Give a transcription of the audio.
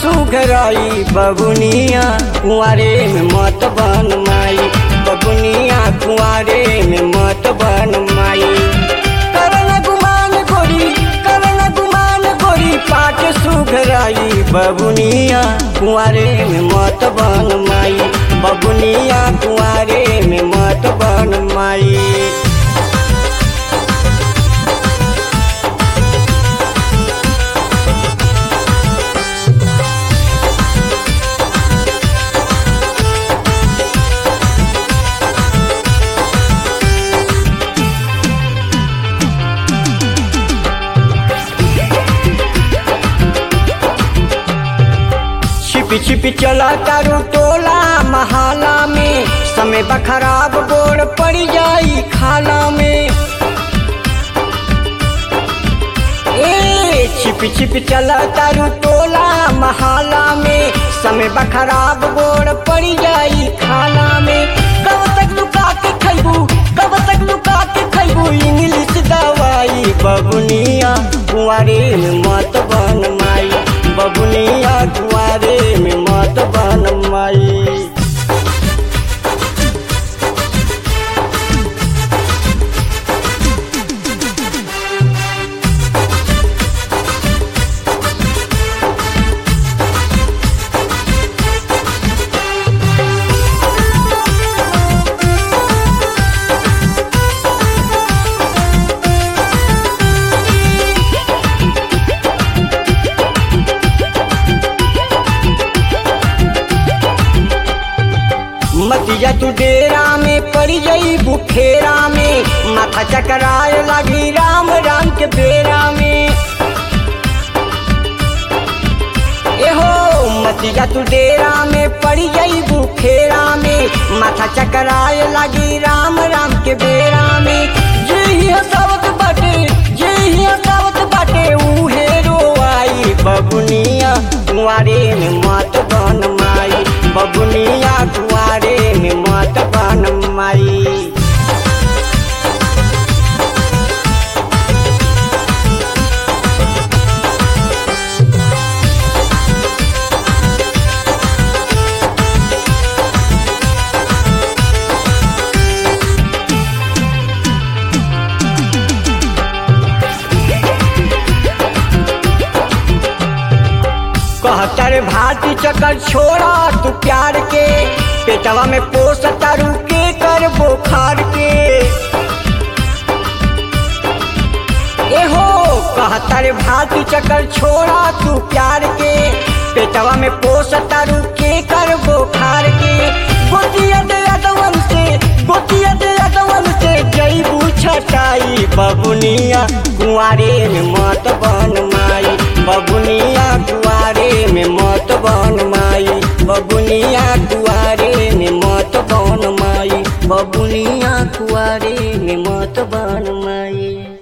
सुघराई बबुनिया कुआरे में मत बन माई बबुनिया कुआरे में मत बन माई करन गुमान गोरी करन गुमान गोरी पाट सुघराई बबुनिया कुआरे में मत बन माई बबुनिया कुआरे में मत बन माई छिपी छिपी चला तारू टोला महाला में समय बखराब गोड़ पड़ जाई खाला में ए छिपी छिपी चला तारू टोला महाला में समय बखराब गोड़ पड़ जाई खाला में कब तक लुका के खैबू कब तक लुका के खैबू इंग्लिश दवाई बबुनिया कुआरे में मत बन माई बबुनिया कुआरे में मत बन माई मतिया तू डेरा में पड़ जाई बुखेरा में माथा चकराए लगी राम राम के बेरा में एहो मतिया तू डेरा में पड़ जाई बुखेरा में माथा चकराए लगी राम राम के बेरा में जे ही हसावत बाटे जे ही हसावत बाटे उहे रोआई बबुनिया कुआरे में मत बन माई बबुनिया कुआरे में मत बन माई कहतर भाती चकर छोड़ा तू प्यार के पेटवा में पोस तारू के कर बोखार के एहो कहतर भाती चकर छोड़ा तू प्यार के पेटवा में पोस तारू के कर बोखार के गोतिया दे अदवन से गोतिया दे अदवन से जईबू छटाई बबुनिया कुआरे में मत बन माई बबुनिया कुआरे में मत बन माई बबुनिया कुआरे में मत बन माई बबुनिया कुआरे में मत बन माई